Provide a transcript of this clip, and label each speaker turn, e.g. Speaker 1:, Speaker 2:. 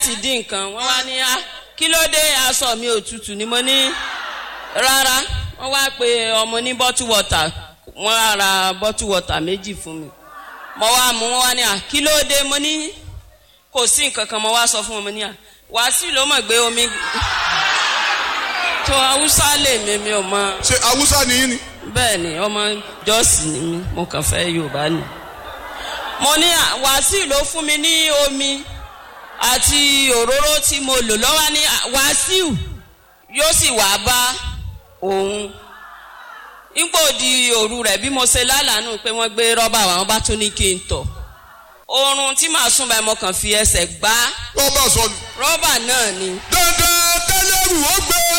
Speaker 1: ti dín nǹkan wọ́n wá ní á kí ló dé aṣọ mi òtútù ni mo ní rárá wọ́n wá pe ọmọ ní bottle water wọ́n á ra bottle water méjì fún mi mo wá mú wọn wá ní à kí ló dé mo ní kò sí nǹkan kan mo wá sọ fún wọn mo ní à wàásù ló mọ̀ gbé omi tó haúsá lè mi mi ò mọ
Speaker 2: ṣe awúsá nìyí ni.
Speaker 1: bẹ́ẹ̀ ni ọmọ jọ́ọ̀sì ni mí mo kàn fẹ́ yorùbá ni. mo ní à, wàásù ló fún mi ní omi àti òróró tí mo lò lọ́wọ́ ní à, wàásù yóò sì wá bá òun. nígbò di òru rẹ̀ bí mo ṣe lálàánú pé wọ́n gbé rọ́bà wá, wọ́n bá tún ní kí n tọ̀. oorun tí màá sùn báyìí mo kàn fi ẹsẹ̀ gbá
Speaker 2: rọ́bà sọnù.
Speaker 1: rọ́bà náà ni.
Speaker 2: dandan tẹ́lẹ̀rù ó gbé